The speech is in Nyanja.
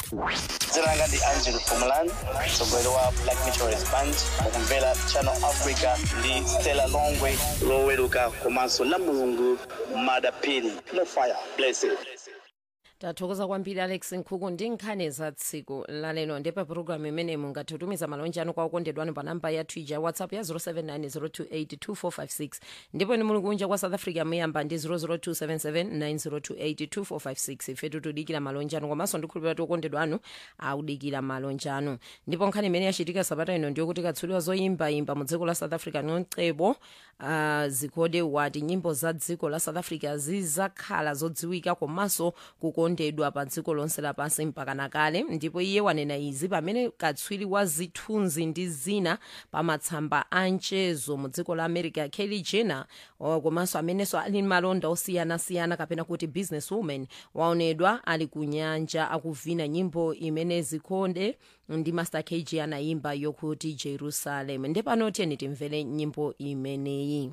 dzina langa ndi angelo fumalan mtsogoleri wa black meteorist band mukumvera channel africa ndi stella longwe loweruka komanso la mulungu madapini no fire blessed tathokoza kwambiri alex nkhuku ndi nkhani za tsiku lalero ndipo pulogalamu imene mungathe kutumiza malonje anu kwa okondedwanu pa namba ya twitter whatsapp ya 0790282456 ndipo ni muli kunja kwa south africa muyamba ndi 0027790282456 ifetu tudikira malonje anu komanso ndikhulupirira kuti okondedwa anu audikira malonje anu ndipo nkhani imene yachitika sabata ino ndiyokuti katswiri zoyimbayimba mu dziko la south africa noncebo uh, zikhode wati nyimbo za dziko la south africa zizakhala zodziwika komanso kukondedwa pa dziko lonse lapansi mpaka nakale ndipo iye wanena izi pamene katswiri wa zithunzi ndi zina pa matsamba a mchezo mu dziko la america kelly jenner uh, komanso amenenso ali malonda osiyanasiyana kapena kuti business woman waonedwa ali kunyanja akuvina nyimbo imene zikhode ndi master kg anayimba yokuti jerusalem ndepano tiyeni timvere nyimbo imeneyi